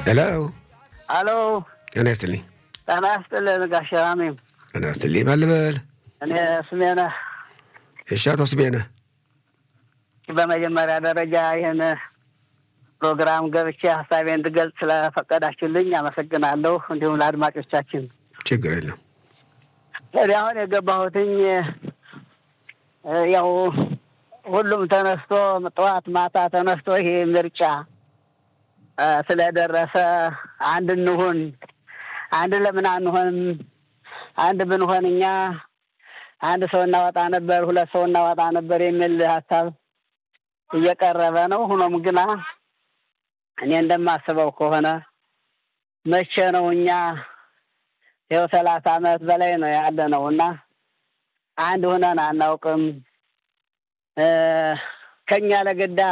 ሄሎ አሎ ጤና ይስጥልኝ። ጤና ይስጥልን ጋሽ ራሜም። ጤና ይስጥልኝ። ማን ልበል? እኔ ስሜነህ። እሺ፣ አቶ ስሜነህ በመጀመሪያ ደረጃ ይህን ፕሮግራም ገብቼ ሀሳቤ እንድገልጽ ስለፈቀዳችሁልኝ አመሰግናለሁ። እንዲሁም ለአድማጮቻችን ችግር የለም። እኔ አሁን የገባሁትኝ ያው ሁሉም ተነስቶ ጠዋት ማታ ተነስቶ ይሄ ምርጫ ስለደረሰ አንድ እንሁን፣ አንድ ለምን አንሆንም? አንድ ብንሆን እኛ አንድ ሰው እናወጣ ነበር፣ ሁለት ሰው እናወጣ ነበር የሚል ሀሳብ እየቀረበ ነው። ሆኖም ግና እኔ እንደማስበው ከሆነ መቼ ነው እኛ ይኸው ሰላሳ ዓመት በላይ ነው ያለ ነው እና አንድ ሆነን አናውቅም። ከኛ ለግዳ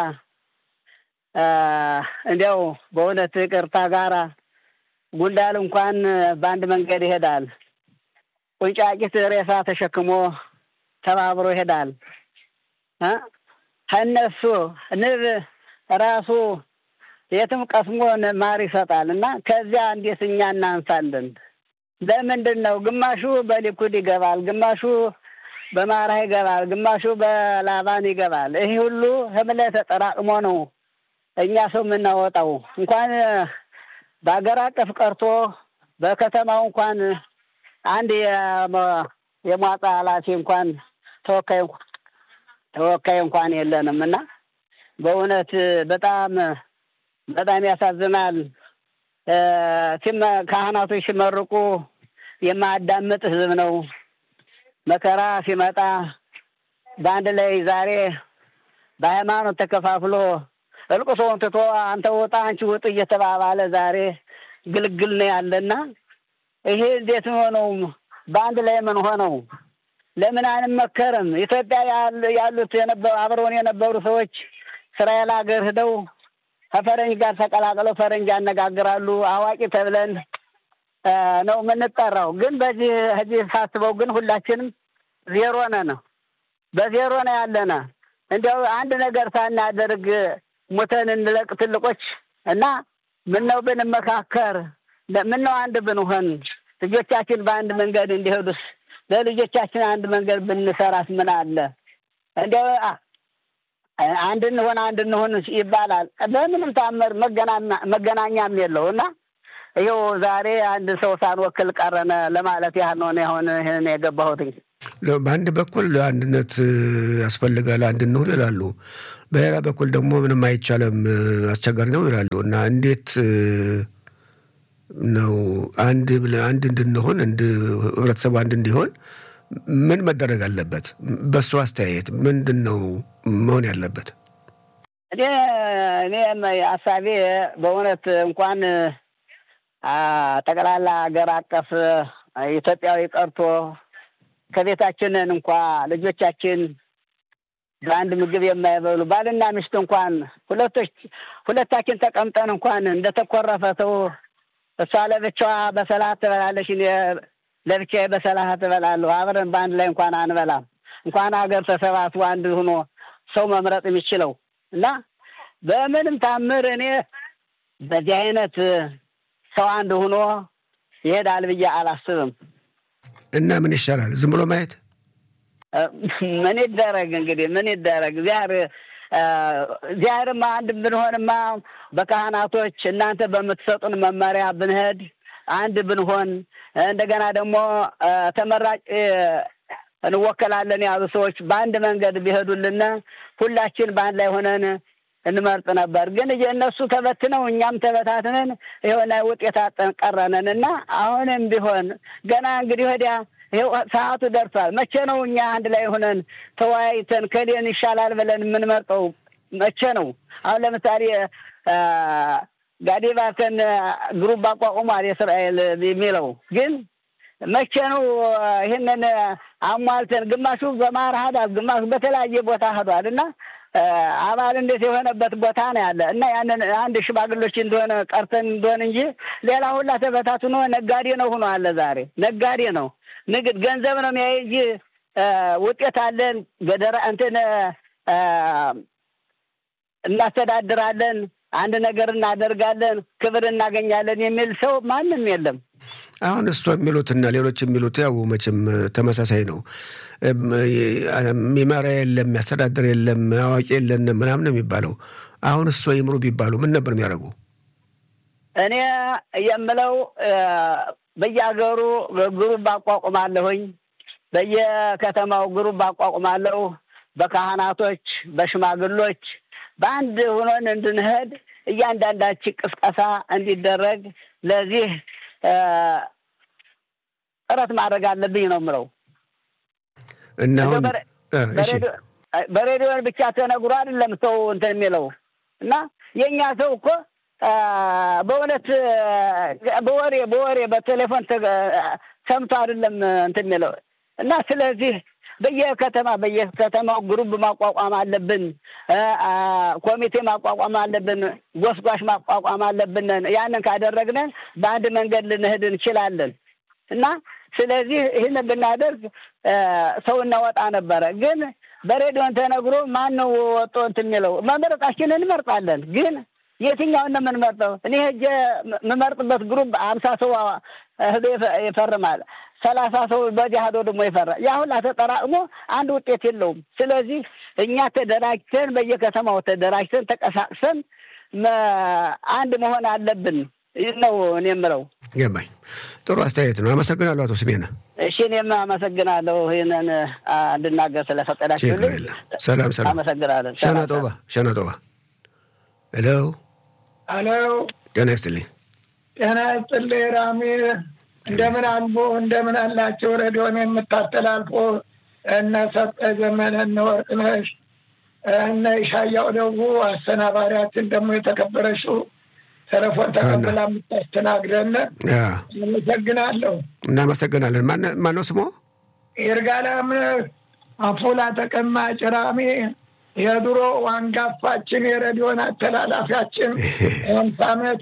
እንዲያው በእውነት ይቅርታ ጋራ ጉንዳል እንኳን በአንድ መንገድ ይሄዳል። ቁንጫቂት ሬሳ ተሸክሞ ተባብሮ ይሄዳል። ከእነሱ ንብ ራሱ የትም ቀስሞ ማር ይሰጣል እና ከዚያ እንዴት እኛ እናንሳለን? ለምንድን ነው ግማሹ በሊኩድ ይገባል፣ ግማሹ በማራ ይገባል፣ ግማሹ በላባን ይገባል። ይህ ሁሉ ህምለ ተጠራቅሞ ነው እኛ ሰው የምናወጣው። እንኳን በሀገር አቀፍ ቀርቶ በከተማው እንኳን አንድ የሟጣ ኃላፊ እንኳን ተወካይ ተወካይ እንኳን የለንም እና በእውነት በጣም በጣም ያሳዝናል። ካህናቶች ሲመርቁ የማያዳምጥ ህዝብ ነው። መከራ ሲመጣ በአንድ ላይ ዛሬ በሃይማኖት ተከፋፍሎ እልቅሶውን ትቶ አንተ ውጣ አንቺ ውጥ እየተባባለ ዛሬ ግልግል ነው ያለና ይሄ እንዴት ሆነው በአንድ ላይ ምን ሆነው ለምን አንመከርም? ኢትዮጵያ ያሉት አብረውን የነበሩ ሰዎች እስራኤል ሀገር ሂደው ከፈረንጅ ጋር ተቀላቅለው ፈረንጅ ያነጋግራሉ። አዋቂ ተብለን ነው የምንጠራው። ግን በዚህ እዚህ ሳስበው ግን ሁላችንም ዜሮ ነን፣ በዜሮ ነው ያለነ። እንዲያው አንድ ነገር ሳናደርግ ሙተን እንለቅ ትልቆች እና ምነው ብንመካከር፣ ምነው አንድ ብንሆን፣ ልጆቻችን በአንድ መንገድ እንዲሄዱስ ለልጆቻችን አንድ መንገድ ብንሰራስ ምን አለ? እንዲያው አንድ እንሆን አንድ እንሆን ይባላል። በምንም ታምር መገናኛም የለው እና ይኸው ዛሬ አንድ ሰው ሳንወክል ቀረነ ለማለት ያህል ነው አሁን ይህን የገባሁትኝ። በአንድ በኩል አንድነት ያስፈልጋል፣ አንድ እንሁን ይላሉ። በሌላ በኩል ደግሞ ምንም አይቻልም፣ አስቸጋሪ ነው ይላሉ እና እንዴት ነው አንድ አንድ እንድንሆን ህብረተሰቡ አንድ እንዲሆን ምን መደረግ አለበት? በእሱ አስተያየት ምንድን ነው መሆን ያለበት? እኔ እኔ ሀሳቤ በእውነት እንኳን ጠቅላላ ሀገር አቀፍ ኢትዮጵያዊ ቀርቶ ከቤታችንን እንኳ ልጆቻችን በአንድ ምግብ የማይበሉ ባልና ሚስት እንኳን ሁለቶች ሁለታችን ተቀምጠን እንኳን እንደተኮረፈ ሰው እሷ ለብቻዋ በሰላህ ትበላለች፣ እኔ ለብቻዬ በሰላህ ትበላለሁ። አብረን በአንድ ላይ እንኳን አንበላም። እንኳን ሀገር ተሰባስቦ አንድ ሆኖ ሰው መምረጥ የሚችለው እና በምንም ታምር እኔ በዚህ አይነት ሰው አንድ ሆኖ ይሄዳል ብዬ አላስብም። እና ምን ይሻላል? ዝም ብሎ ማየት ምን ይደረግ እንግዲህ ምን ይደረግ? እግዚአብሔር እግዚአብሔርማ አንድ ብንሆንማ በካህናቶች እናንተ በምትሰጡን መመሪያ ብንሄድ አንድ ብንሆን እንደገና ደግሞ ተመራጭ እንወከላለን ያሉ ሰዎች በአንድ መንገድ ቢሄዱልን ሁላችን በአንድ ላይ ሆነን እንመርጥ ነበር። ግን እነሱ ተበትነው እኛም ተበታትነን የሆነ ውጤት አጠን ቀረነን እና አሁንም ቢሆን ገና እንግዲህ ወዲያ ይኸው ሰዓቱ ደርሷል። መቼ ነው እኛ አንድ ላይ ሆነን ተወያይተን ከሌን ይሻላል ብለን የምንመርጠው መቼ ነው? አሁን ለምሳሌ ጋዴባከን ግሩፕ አቋቁሟል የእስራኤል የሚለው ግን መቼ ነው ይህንን አሟልተን ግማሹ በማር ሄዷል፣ ግማሹ በተለያየ ቦታ ሄዷል እና አባል እንዴት የሆነበት ቦታ ነው ያለ እና ያንን አንድ ሽማግሎች እንደሆነ ቀርተን እንደሆነ እንጂ ሌላ ሁላ ተበታትኖ ነጋዴ ነው ሆኖ አለ። ዛሬ ነጋዴ ነው ንግድ ገንዘብ ነው የሚያይ እንጂ ውጤት አለን ገደራ እንትን እናስተዳድራለን አንድ ነገር እናደርጋለን፣ ክብር እናገኛለን የሚል ሰው ማንም የለም። አሁን እሷ የሚሉትና ሌሎች የሚሉት ያው መቼም ተመሳሳይ ነው። የሚመራ የለም፣ የሚያስተዳድር የለም፣ አዋቂ የለንም ምናምን ነው የሚባለው። አሁን እሷ ይምሩ ቢባሉ ምን ነበር የሚያደርጉ? እኔ የምለው በየሀገሩ ግሩፕ አቋቁማለሁኝ፣ በየከተማው ግሩፕ አቋቁማለሁ። በካህናቶች በሽማግሎች በአንድ ሆኖን እንድንሄድ እያንዳንዳችን ቅስቀሳ እንዲደረግ ለዚህ ጥረት ማድረግ አለብኝ ነው የምለው። እና አሁን በሬዲዮን ብቻ ተነግሮ አይደለም ሰው እንትን የሚለው እና የእኛ ሰው እኮ በእውነት በወሬ በወሬ በቴሌፎን ሰምቶ አይደለም እንትን የሚለው እና ስለዚህ በየከተማ በየከተማው ግሩብ ማቋቋም አለብን። ኮሚቴ ማቋቋም አለብን። ጎስጓሽ ማቋቋም አለብን። ያንን ካደረግን በአንድ መንገድ ልንሄድ እንችላለን እና ስለዚህ ይህን ብናደርግ ሰው እናወጣ ነበረ። ግን በሬዲዮን ተነግሮ ማን ነው ወጦ እንትን የሚለው? መምረጣችንን እንመርጣለን። ግን የትኛውን ነው የምንመርጠው? እኔ ሄጄ የምመርጥበት ግሩፕ አምሳ ሰው ህዶ ይፈርማል ሰላሳ ሰው በዚህ ሄዶ ደግሞ ይፈራ ያ ሁላ ተጠራቅሞ አንድ ውጤት የለውም። ስለዚህ እኛ ተደራጅተን በየከተማው ተደራጅተን ተቀሳቅሰን አንድ መሆን አለብን ነው እኔ የምለው። ገባኝ። ጥሩ አስተያየት ነው። አመሰግናለሁ አቶ ስሜነ። እሺ እኔም አመሰግናለሁ ይህንን እንድናገር ስለፈቀዳችሁልኝ። ሰላም ሰላም። አመሰግናለን። ሸናጦባ ሸናጦባ። ሄሎ ሄሎ። ጤና ይስጥልኝ። ጤና ይስጥልኝ ራሚ እንደምን አሉ? እንደምን አላቸው? ሬዲዮን የምታስተላልፎ እነ ሰጠ ዘመነ፣ እነ ወርቅነሽ፣ እነ ይሻያው ደጉ አስተናባሪያችን ደግሞ የተከበረችው ተለፎን ተቀብላ የምታስተናግደን አመሰግናለሁ። እናመሰግናለን። ማነው ስሞ? ይርጋለም አፎላ ተቀማጭ ራሚ የድሮ አንጋፋችን የሬዲዮን አስተላላፊያችን አምሳ ዓመት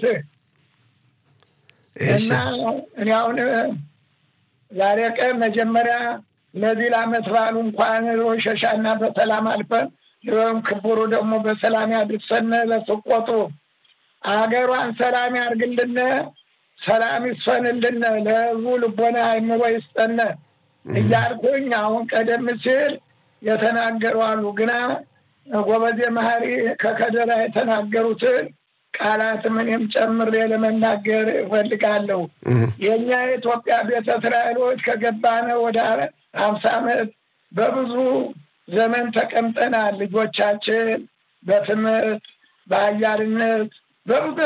እና እኔ አሁን ዛሬ ቀን መጀመሪያ ለዚህ ለዓመት በዓሉ እንኳን ሸሻና በሰላም አልፈን ይኸውም ክቡሩ ደግሞ በሰላም ያድርሰን። ለስቆጡ አገሯን ሰላም ያርግልን፣ ሰላም ይስፈንልን፣ ለህዝቡ ልቦና አይምሮ ይስጠን እያልኩኝ አሁን ቀደም ሲል የተናገሩ አሉ ግና ጎበዜ መሀሪ ከከደራ የተናገሩትን ቃላት ምንም ጨምሬ ለመናገር እፈልጋለሁ። የእኛ የኢትዮጵያ ቤተ እስራኤሎች ከገባነ ወደ ሀምሳ ዓመት በብዙ ዘመን ተቀምጠናል። ልጆቻችን በትምህርት በአያልነት በብዙ